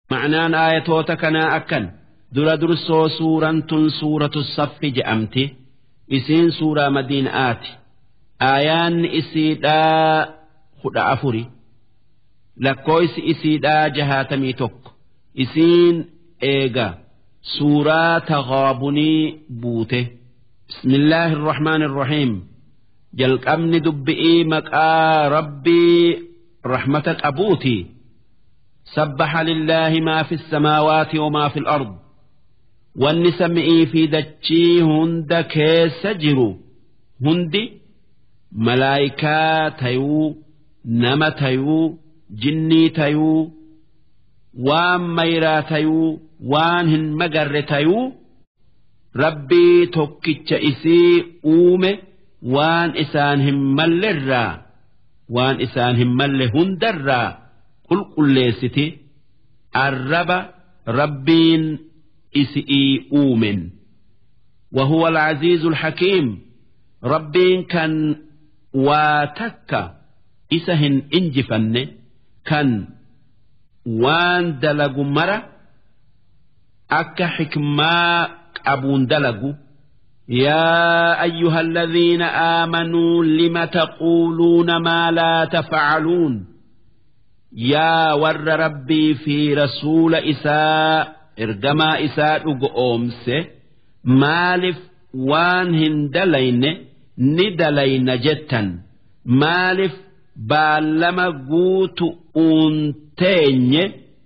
ma'naan aayatoota kanaa akkan dura dursoo suuraan tun suuratu saffi je'amti isiin suuraa madiinaati aayaanni isiidhaa kudha afuri lakkooysi isiidhaa jahaatamii tokko isiin eega suuraa taghaabunii buute bismillaahi irrahmaan irrahiim jalqabni dubbi'ii maqaa rabbii rahmata qabuuti سبح لله ما في السماوات وما في الأرض wanni sam'ii fi dachii hunda keessa jiru hundi malaayikaa tayuu nama tayuu jinnii tayuu waan mayraa tayuu waan hin magarre tayuu rabbii tokkicha isii uume waan isaan hin mallerraa waan isaan hin malle hundarraa qulqulleessiti arraba rabbiin isi'ii uumen وهو العزيز الحكيم ربين كان واتك إسهن إنجفن كان وان دلق مرة أك حكما أبون دلق يا أيها الذين آمنوا لم تقولون ما لا تفعلون يا ور ربي في رسول إساء ergamaa isaa dhugo oomse maaliif waan hin dalayne ni dalayna jettan maaliif baallama guutu uunteenye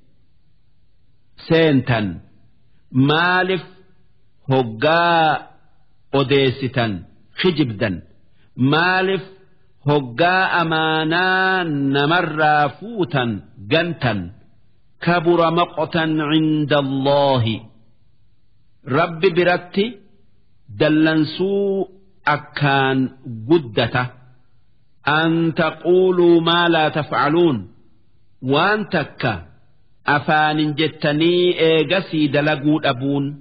seentan maaliif hoggaa odeessitan kijibdan maaliif hoggaa amaanaa namarraa fuutan gantan كبر مقتا عند الله رب برتي دلنسو أكان قدته أن تقولوا ما لا تفعلون وأن تكا أفان جتني إيغسي دلقود أبون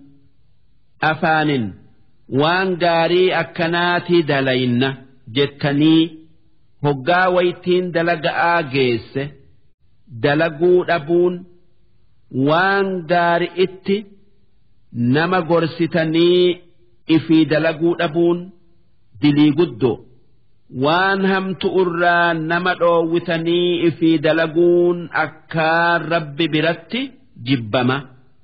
أفان وأن قاري أكناتي دلين جتني هقا ويتين دلق آجيس دلقود أبون waan gaari itti nama gorsitanii ifii dalaguu dhabuun dilii guddoo waan hamtu irraa nama dhoowwitanii ifii dalaguun akkaan rabbi biratti jibbama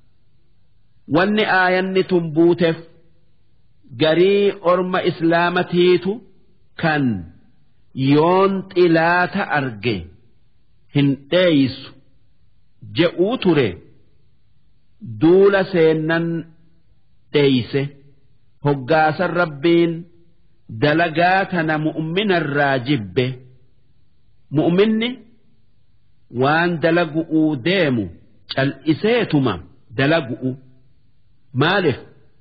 wanni aayanni tun buuteef garii orma islaamatiitu kan yoon xilaata arge hin dheeysu je'uu ture duula seennan dheeyse hoggaasan rabbiin dalagaa tana mu'minarraa jibbe mu'minni waan dalagu'uu deemu cal'iseetuma dalagu'u maaliif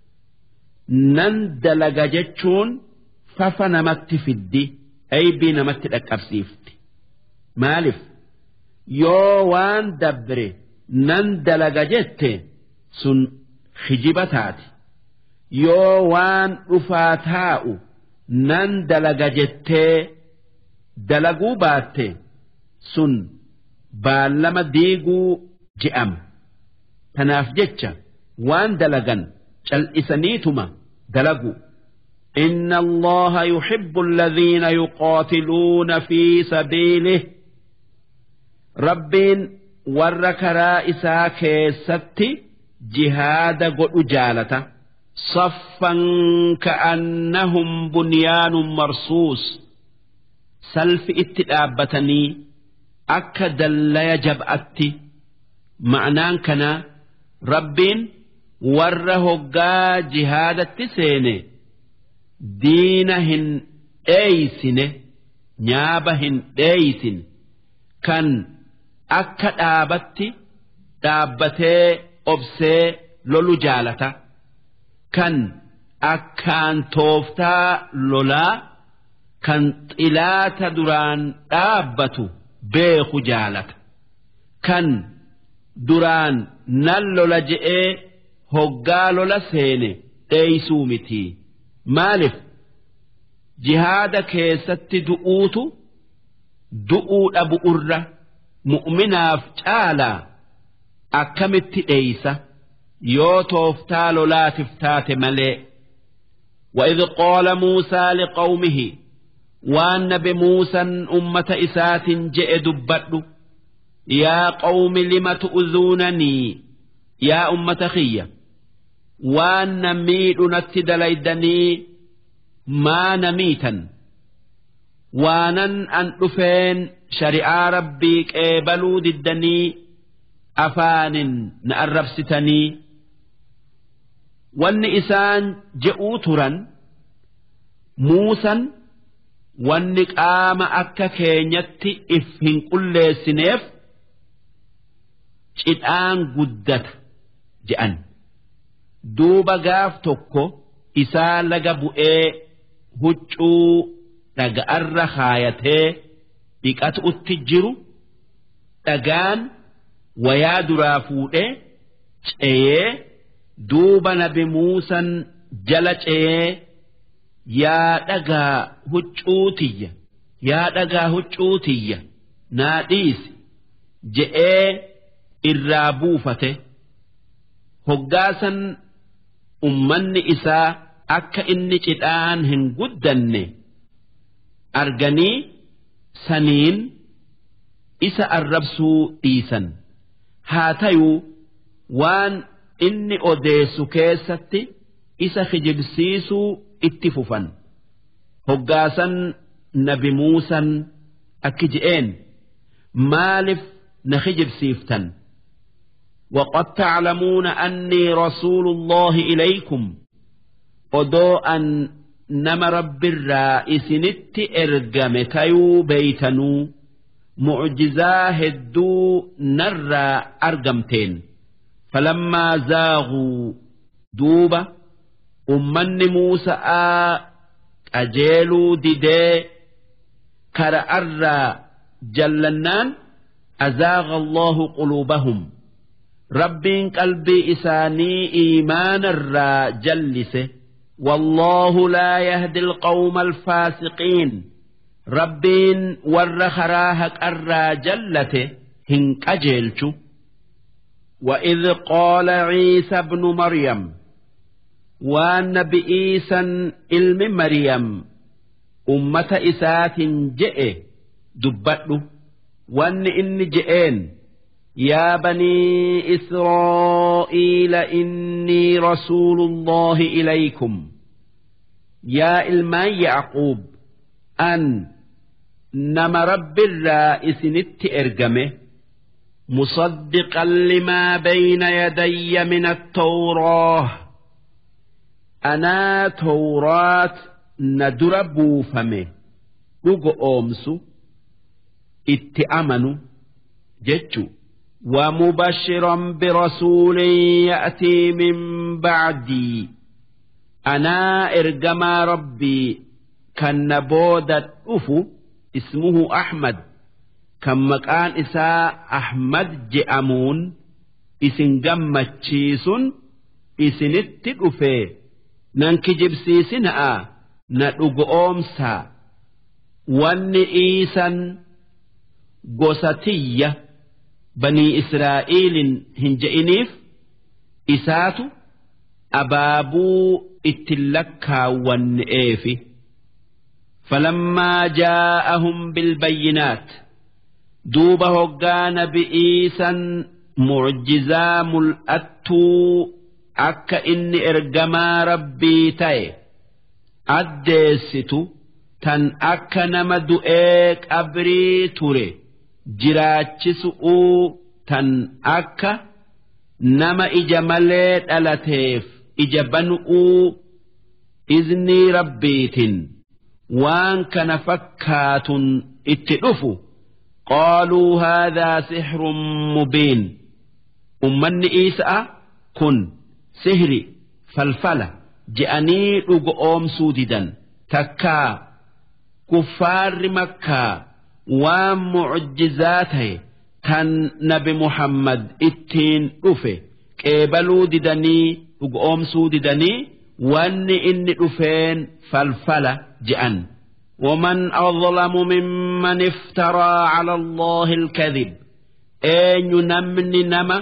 nan dalaga jechuun fafa namatti fiddi aybii namatti dhaqqabsiifti maaliif yoo waan dabre nan dalaga jette sun hijiba taati yoo waan dhufaa taa'u nan dalaga jettee dalaguu baatte sun baallama diiguu je'ama tanaaf jecha waan dalagan cal'isaniituma dalagu إن الله يحب الذين يقاتلون في سبيله rabbiin warra karaa isaa keessatti jihaada godhu jaalata saffan ka'annahum bunyaanun marsuus salfi itti dhaabbatanii akka dallaya jab'atti ma'anaan kana rabbiin warra hoggaa jihaadatti seene diina hin dheeysine nyaaba hin dheeysin kan akka dhaabatti dhaabbatee obsee lolu jaalata kan akkaan tooftaa lolaa kan xilaata duraan dhaabbatu beeku jaalata kan duraan nan lola je'ee hoggaa lola seene dheeysuu mitii maaliif jihaada keessatti du'uutu du'uu dhabu irra mu'minaaf caalaa akkamitti dheeysa yoo tooftaa lolaatiif taate malee وإذ قال موسى لقومه وأن نبي موسى أمة إسات جئ دبت يا قوم لم تؤذونني يا أمة خيّة waan miidhu natti dalaydanii maana miitan waanan an dhufeen shari'aa rabbii qeebaluu diddanii afaanin na arrabsitanii wanni isaan je'uu turan muusan wanni qaama akka keenyatti if hin qulleessineef cidhaan guddata je'an. duuba gaaf tokko isaa laga bu'ee huccuu dhaga'arra kaayatee dhiqatuutti jiru dhagaan wayaa duraa fuudhee ceeyee duuba nabi muusan jala ceeyee yaa dhagaa huccuutiyya yaa dhagaa huccuutiyya naa dhiisi je'ee irraa buufate hoggaasan ummanni isaa akka inni cidhaan hin guddanne arganii saniin isa arrabsuu dhiisan haa tayuu waan inni odeessu keessatti isa kijibsiisuu itti fufan hoggaasan nabi muusan akki je'een maaliif na kijibsiiftan وقد تعلمون أني رسول الله إليكم odoo an nama rabbirraa isinitti ergame tayuu beeytanuu mucjizaa hedduu narraa argamteen falammaa zaaguu duuba ummanni muusa'aa qajeeluu didee kara'arraa jallannaan azaaga allahu quluubahum rabbiin qalbii isaanii iimaanarraa jallise والله لا يهدي القوم الفاسقين ربين ور خراهك أرى جلته هنك أجيلش وإذ قال عيسى ابن مريم والنبي إيسى علم مريم أمة إسات جئ دبته وأن إن جئين يا بني إسرائيل إني رسول الله إليكم يا إلمان يعقوب أن نما رب الرائس نت إرجمه مصدقا لما بين يدي من التوراة أنا توراة ندر بوفمه رجو أمسو اتأمنوا جتشو ومبشرا برسول يأتي من بعدي أنا إرجما ربي كان بودة أفو اسمه أحمد كم مكان إساء أحمد جأمون إسن جمتشيسون إسن التقفي ننك جبسيسنا ندق أمسا واني إيسا قسطيه banii israa'eliin hin je'iniif isaatu abaabuu itti lakkaawwanne'eefi falammaa jaa'ahum bilbayyinaat duuba hoggaa nabi'iisan mucjizaa mul'attuu akka inni ergamaa rabbii ta'e addeessitu tan akka nama du'ee qabrii ture. jiraachisu'uu tan akka nama ija malee dhalateef ija banu'uu iznii rabbiitin waan kana fakkaatun itti dhufu qaaluu haadhaa sixrun mubiin ummanni isa'a kun sihri falfala je'anii dhugo oomsuu didan takkaa kuffaarri makkaa waan mucjizaa ta'e kan nabi muhammad ittiin dhufe qeebaluu didanii dhugoomsuu didanii wanni inni dhufeen falfala je'an ومن أظلم ممن افترى على الله الكذب أين نمن نما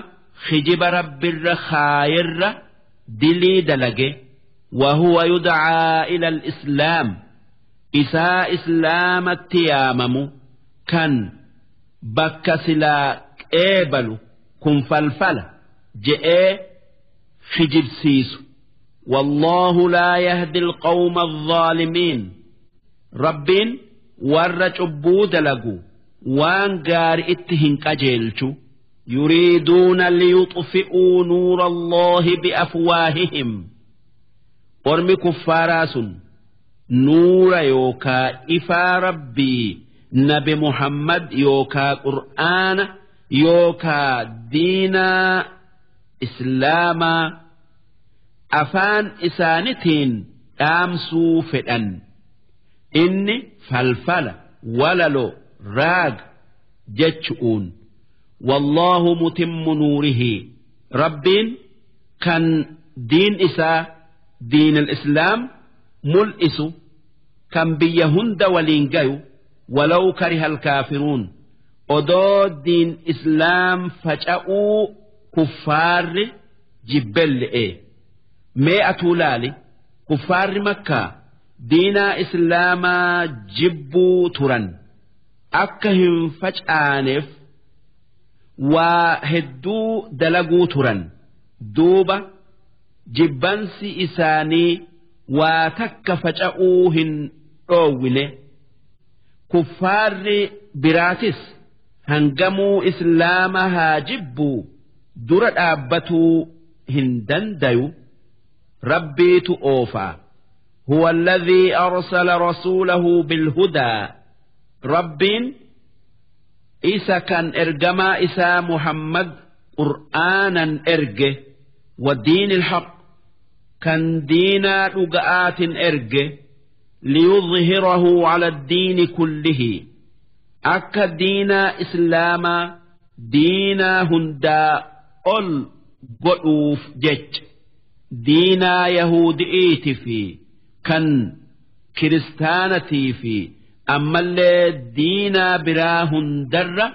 خجب رب الرخاير دلي دلقه وهو يدعى إلى الإسلام إساء إسلام التيامم كان بك سلا قبل كن فلفل جئ خجب سيسو والله لا يهدي القوم الظالمين رب ور عبو دلقو وان قار اتهن قجيلشو يريدون ليطفئوا نور الله بأفواههم ormi kuffaaraa sun nuura yookaa ifaa rabbii nabi muhammad yookaa qur'aana yookaa diinaa islaamaa afaan isaanitiin dhaamsuu fedhan inni falfala walalo raag jechu'uun wallaahu mutimmu nuurihi rabbiin kan diin isaa diin al-islaam mul'isu kan biyya hunda waliin gayu walaw kariha alkaafiruun odoo diin islaam faca'uu kuffaarri jibbelle'e mee atuu laali kuffaarri makkaa diinaa islaamaa jibbuu turan akka hin facaaneef waa hedduu dalaguu turan duuba jibbansi isaanii waa takka faca'uu hin dhoowwine kuffaarri biraatis hangamuu islaama haa jibbuu dura dhaabbatuu hin dandayu rabbiitu oofaa هو الذي أرسل رسوله بالهدى ربين إسا كان إرجما إسا محمد قرآنا إرجه والدين الحق كان دينا لقآت إرجه ليظهره على الدين كله أكا دينا إسلاما دينا هندا أل قلوف جج دينا يهودئيت في كان كريستانتي في أما اللي دينا براه هندر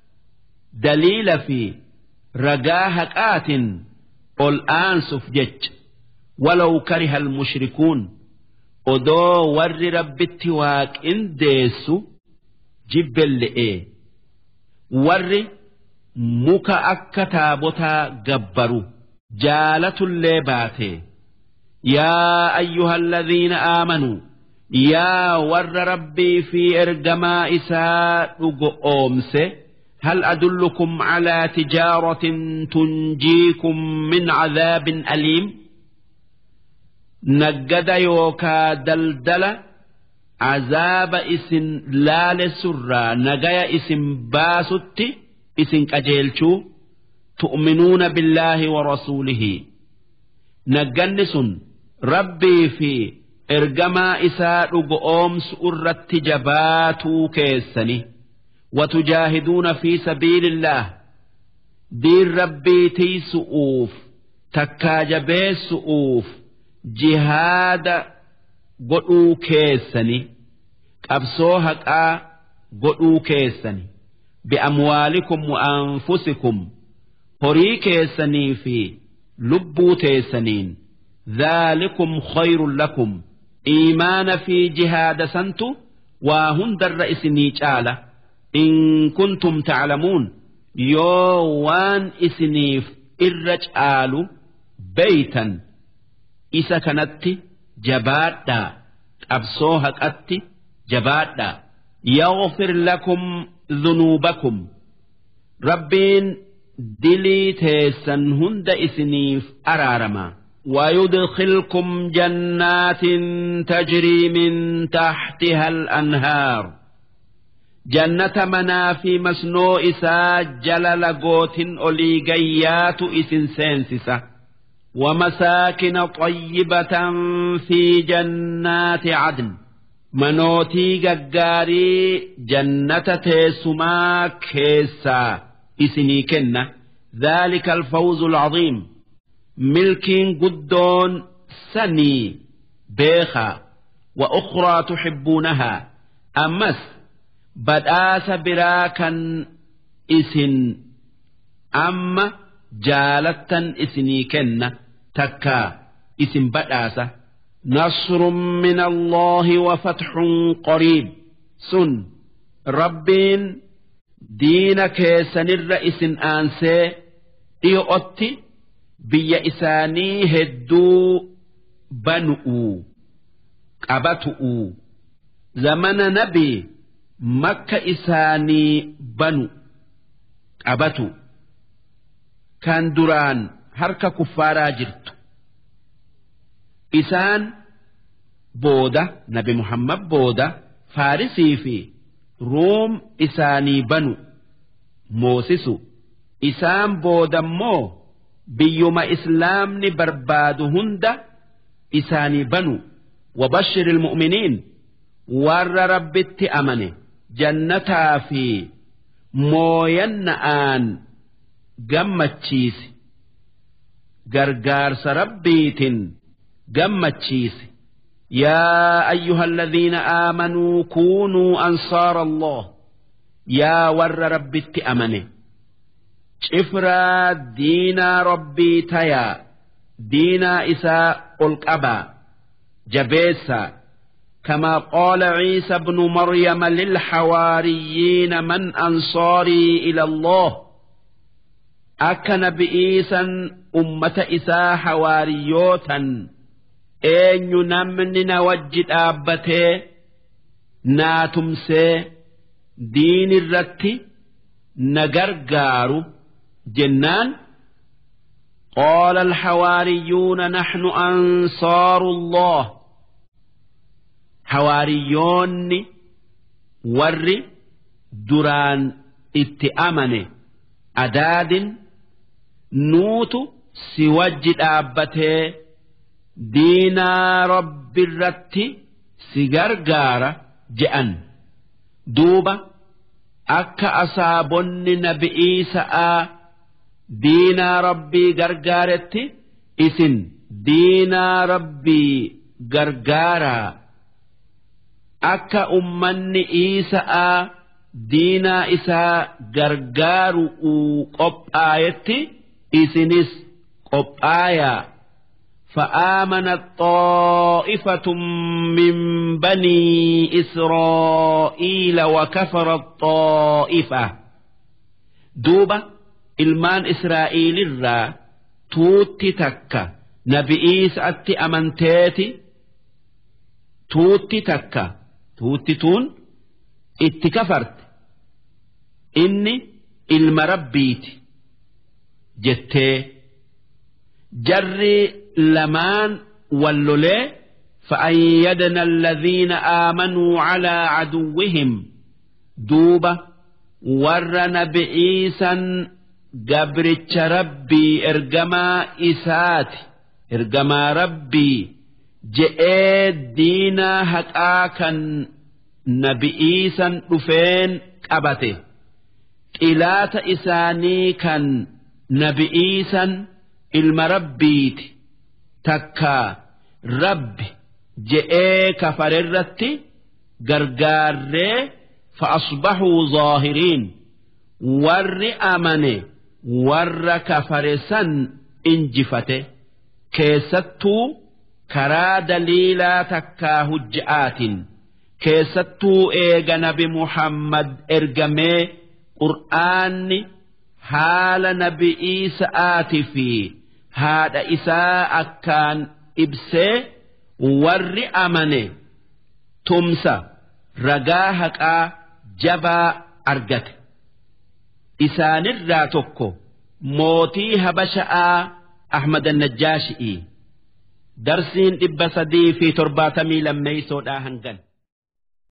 دليل في رجاهك آت الآن سفجج ولو كره المشركون odoo warri rabbitti waaqindeessu jibbelle'e warri muka akka taabotaa gabbaru jaalatullee baate yaa ayyuha alladhiina aamanuu yaa warra rabbii fi ergamaa isaa dhugo oomse هل أدلكم على تجارة تنجيكم من عذاب أليم naggada yookaa daldala azaaba isin laalessurraa nagaya isin baasutti isin qajeelchuu tu'minuuna billaahi wa rasuulihi nagganni sun rabbii fi ergamaa isaa dhugo oomsu irratti jabaatuu keessani watujaahiduuna fi sabiilillah diin rabbii tiisu'uuf takkaa jabeessu'uuf jihaada godhuu keessani qabsoo haqaa godhuu keessani bi'amwaalikum wa anfusikum horii keessanii fi lubbuu teessaniin dhaalikum khayrun lakum iimaana fi jihaada santu waa hundarra isinii caala in kuntum taclamuun yoo waan isiniif irra caalu beeytan isa kanatti jabaadhaa qabsoo haqatti jabaadhaa yaghfir lakum dhunuubakum rabbiin dilii teessan hunda isiniif araarama ويدخلكم جنات تجري من تحتها الأنهار جنة منافي مسنو إسا جلل قوت أوليقيات إسن سينسسة ومساكن طيبة في جنات عدن منوتي قاري جنة تيسما كيسا إسني كنة ذلك الفوز العظيم ملك قدون سني بيخا وأخرى تحبونها أمس بدآس براكا إسن أما jaalattan isinii kenna takkaa isin badhaasa نصر من الله وفتح قريب sun rabbiin diina keessanirra isin aansee dhiyo'otti biyya isaanii hedduu banu'uu qabatu'uu zamana nabii makka isaanii banu qabatu kan duraan harka kuffaaraa jirtu isaan booda nabi muhammad booda faarisii fi ruum isaanii banu moosisu isaan boodammoo biyyuma islaamni barbaadu hunda isaanii banu وبشر المؤمنين ور ربت أمنه جنتا في موينآن جمتشيس جرجارس ربيت جمتشيس يا أيها الذين آمنوا كونوا أنصار الله يا ور ربت أمنه شفرا دينا ربي تيا دينا إساء القبا جبيسا كما قال عيسى ابن مريم للحواريين من أنصاري إلى الله أكن بإيسا أمة إساء حواريوتا eenyu namni na wajji dhaabbatee naa tumsee diinirratti na gargaaru jennaan قال الحواريون نحن أنصار الله حواريون ور دران اتأمن أداد نوت سوجد أبته diinaa rabbi irratti si gargaara je'an duuba akka asaabonni nabi'ii sa'aa diinaa rabbii gargaaretti isin diinaa rabbii gargaaraa akka ummanni iisa'aa diinaa isaa gargaaru qophaayetti isinis qophaayaa. فآمنت طائفة من بني إسرائيل وكفرت طائفة دوبة ilmaan Israa'iilirraa tuutti takka nabi'iisa atti amanteeti tuutti takka tuutti tuun itti kafarte inni ilma rabbiiti jettee jarri lamaan wallolee فأيدنا الذين آمنوا على عدوهم دوبة ور نبئيسا قبرتش ربي إرجما إسات إرجما ربي جئ دينا هكاكا نبئيسا رفين قبته إلات إساني كان نبئيسا ilma rabbiiti takka rabbi je'ee kafarerratti gargaarree fa'asbaxuu zaahiriin warri amane warra kafare san injifate keessattuu karaa daliilaa takkaa hujja'aatiin keessattuu eega nabi muhammad ergamee qur'aanni haala nabi'ii sa'aati fi haadha isaa akkaan ibsee warri amane tumsa ragaa haqaa jabaa argate isaanirraa tokko mootii habasha'aa ahmad annajjaashi'ii darsiin dhibba sadii fi torbaatamii lammeeysoodhaa hangan